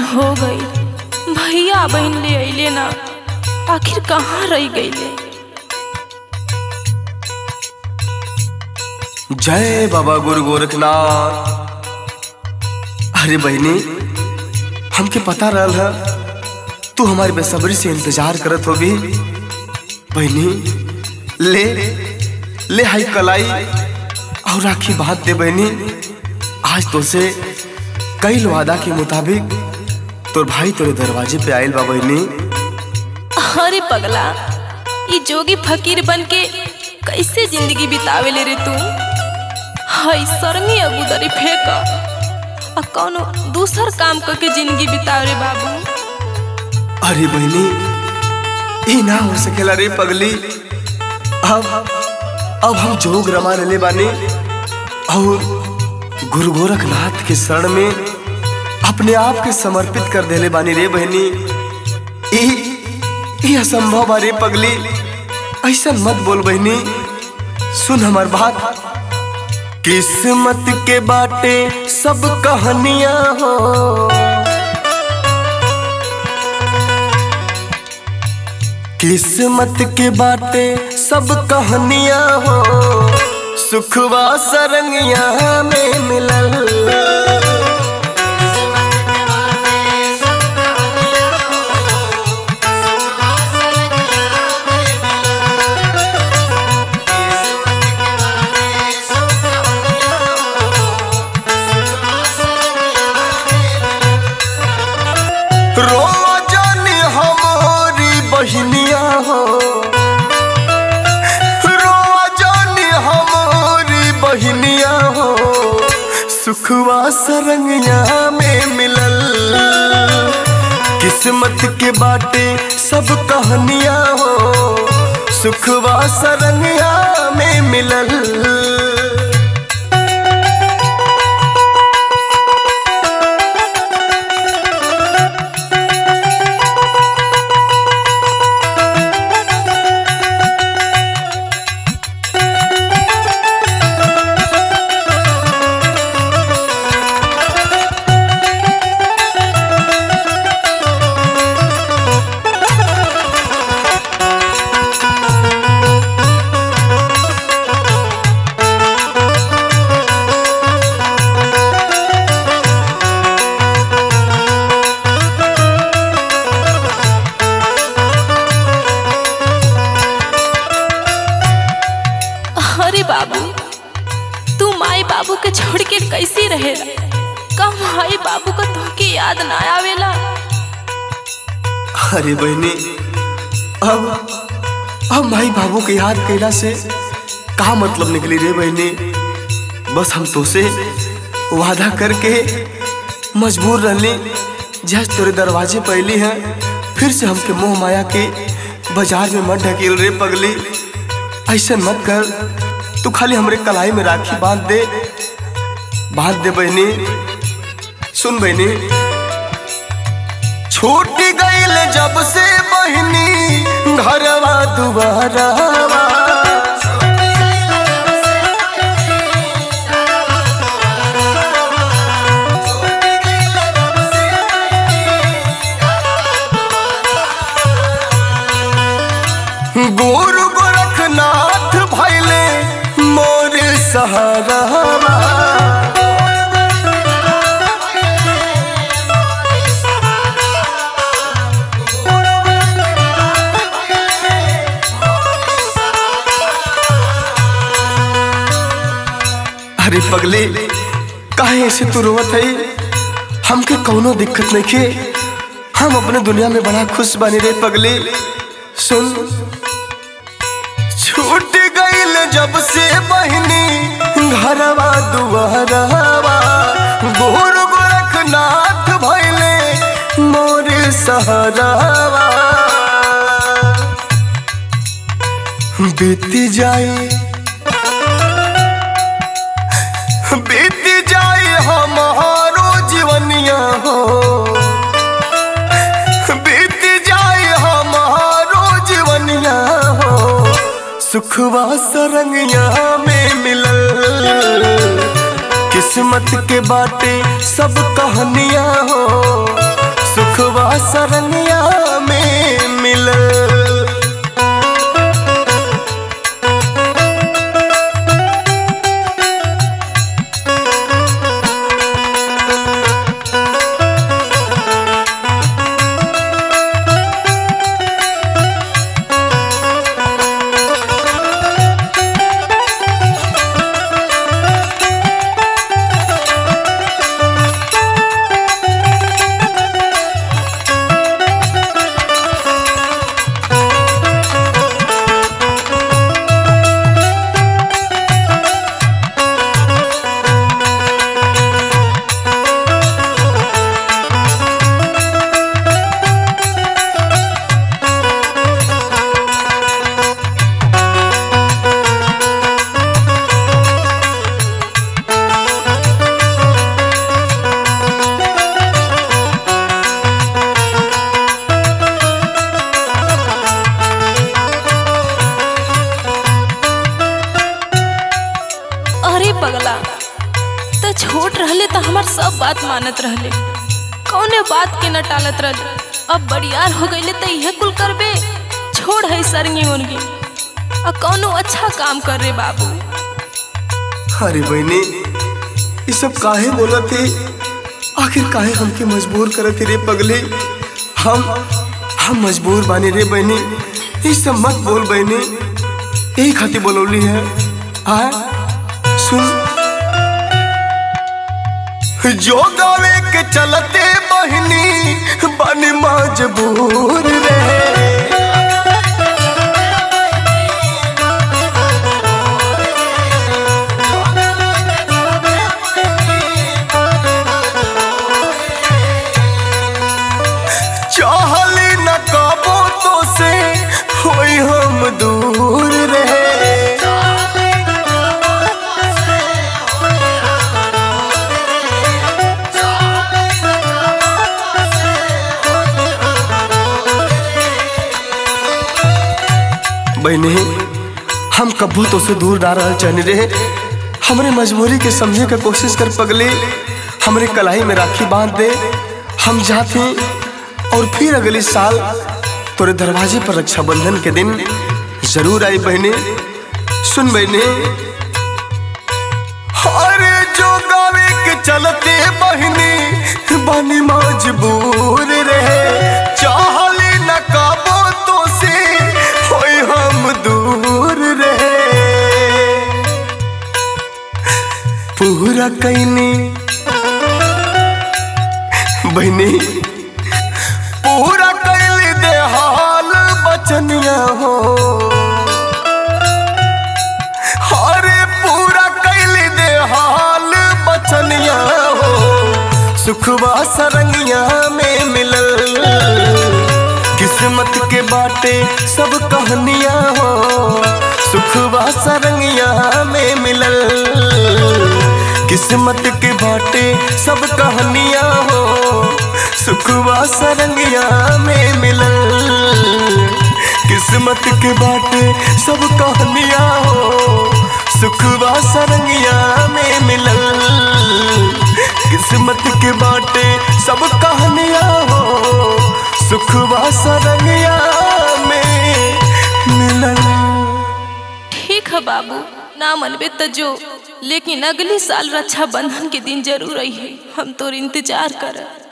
हो गई भैया बहन ले अइले ना आखिर कहाँ रह गईले जय बाबा गुरु गोरखनाथ अरे बहनी हमके पता रहल है तू हमारी बेसब्री से इंतजार करत होगी बहनी ले ले हाई कलाई और राखी बांध दे बहनी आज तो से कई वादा के मुताबिक तोर भाई तोरे दरवाजे पे आयल बा बहनी अरे पगला ये जोगी फकीर बन के कैसे जिंदगी बितावे ले रे तू हाय सरंगी अबूदरी फेंक आ कौनो दूसर काम करके जिंदगी बिताव रे बाबू अरे बहनी ई ना हो सकेला रे पगली अब अब हम जोग रमा ले बानी और गुरु गोरखनाथ के शरण में अपने आप के समर्पित कर देले बानी रे बहनी ई ई असंभव बा रे पगली ऐसा मत बोल बहनी सुन हमार बात किस्मत के बाटे सब कहानियां हो किस्मत के बाटे सब कहानियां हो सुखवा सरंगिया में मिलल रोआ जानी हमारी बहनिया हो रोआ जानी हमारी बहनिया हो सुखवा सरंगिया में मिलल किस्मत के बाटे सब कहानियां हो सुखवा सरंगिया में मिलल अरे बाबू तू माई बाबू के छोड़ के कैसे रहेला का माई बाबू का तुमके याद ना आवेला अरे बहनी अब अब माई बाबू के याद कैला से का मतलब निकली रे बहनी बस हम तो से वादा करके मजबूर रहली जज तोरे दरवाजे पहली है फिर से हमके मोह माया के बाजार में मत ढकेल रे पगली ऐसे मत कर तू खाली हमरे कलाई में राखी बांध दे बांध दे बहनी सुन बहनी छूट गईल जब से बहनी घरवा दुबारावा गुरु गोरखनाथ भैले मोर सहारावा अरे पगले काहे ऐसे तू रोवत है हमके कौनो दिक्कत नहीं के हम अपने दुनिया में बड़ा खुश बने रे पगले सुन छूट गईल जब से बहनी घरवा दुआरवा गुरु गोरखनाथ भैले मोर सहरावा बीत जाए बीत जाए हमारो जीवनिया हो बीत जाए हमारो जीवनिया हो सुखवा सरंगिया में मिलल किस्मत के बाटे सब कहानियां हो सुखवा सरनिया में मिलल अरे पगला त छोट रहले त हमार सब बात मानत रहले कौने बात के न टालत रहले अब बड़ियार हो गईले त इहे कुल करबे छोड़ है सरंगी उनगी आ कौनो अच्छा काम कर रे बाबू अरे बहनी ये सब काहे बोलत है आखिर काहे हमके मजबूर करत है रे पगले हम हम मजबूर बानी रे बहनी ये सब मत बोल बहनी यही खातिर बोलौली है आ सुन जो गावे के चलते बहनी बनी मजबूर रे चाहली न कबो तो से होई हम दूर रहे बहने हम कबू तो से दूर ना रह चाहने रहे हमरे मजबूरी के समझे के कोशिश कर पगले हमरे कलाई में राखी बांध दे हम जाते और फिर अगले साल तोरे दरवाजे पर रक्षाबंधन के दिन जरूर आई बहने सुन बहने अरे जो गावे के चलते बहनी बनी मजबूर रहे चाहले न काबो तो से होई हम दूर रहे पूरा कैनी बहनी पूरा कैल दे हाल बचनिया हो अरे पूरा कैल दे हाल बचनिया हो सुखवा सरंगिया में मिलल किस्मत के बाटे सब कहानिया हो सुखवा सरंगिया में मिलल किस्मत के बाटे सब कहानिया हो सुखवा सरंगिया में मिलल किस्मत के बाटे सब कहानिया हो सुखवा सरंगिया में मिलल किस्मत के बाटे सब कहानिया हो सुखवा सरंगिया में मिलल ठीक है बाबू ना मनबे त जो लेकिन अगले साल रक्षाबंधन के दिन जरूर आई है हम तोर इंतजार कर